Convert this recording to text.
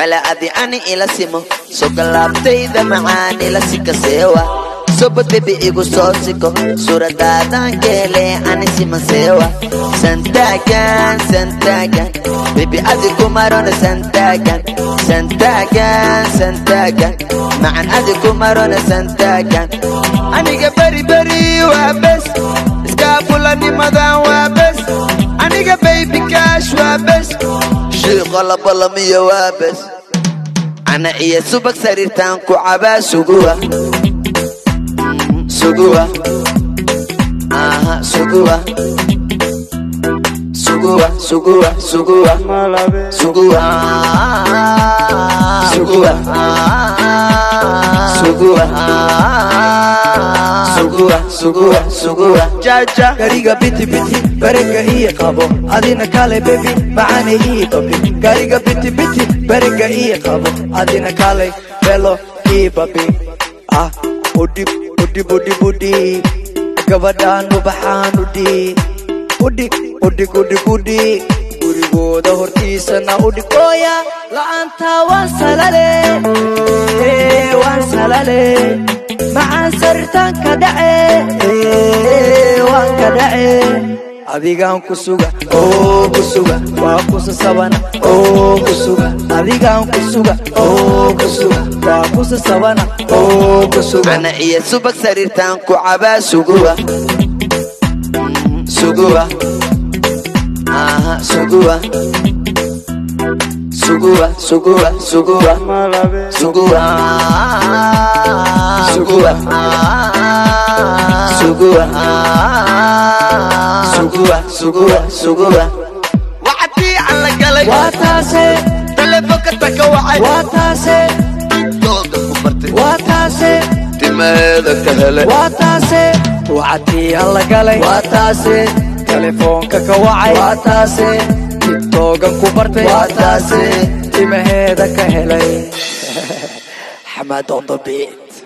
jecla adi ani ila simo sogolaabtayda macaan ila sikaseewa sobadebi igu soo siko suuradaadan keele ani simaseewa santaagan santaagan bebi adi kumarona santaagan santaagan santaagan macan adi kumarona santaagan aniga beri beri waa bes iskaabulanimadan waa bes aniga baybi kaash waa bes shiiqo labalamiyo waa bes ana iyo subag sariirtaan ku cabaa suguwa suguwa aha suguwa suguwa suguwa suguwa suguwa suguwa suguwa suguwa suguwa suguwa jaja gariga biti biti berega ii qabo adina kale bebi macane ii babi gariga biti biti berega ii qabo adina kale belo ii babi ah udhib udhib udhib udhib gabadhaan ubaxaan udhig udhig udhig udhig udhig gurigooda hortiisana udhig ooya la'aanta waan salale ee, waan salale macaan sariirtaan ka dhace ee, waan ka dhace adigaan ku suga oo ku suga waa kusasabana oo ku suga adigaan ku suga oo ku suga waa kusasabana oo ku suga ana iyo subag sariirtaan ku cabaa suguwa suguwa aha suguwa suguwa suguwa suguwa suguwa suguwa suguwa suguwa suguwa suguwa wacdii aan la galay waa taase telefoonka taka wacay waa taase dooda ku bartay waa taase timaheeda ka helay waa taase wacdii aan la galay waa taase telefoonka ka wacay waa taase titoogan ku bartay waa taase timaheeda ka helay xamaad on the beat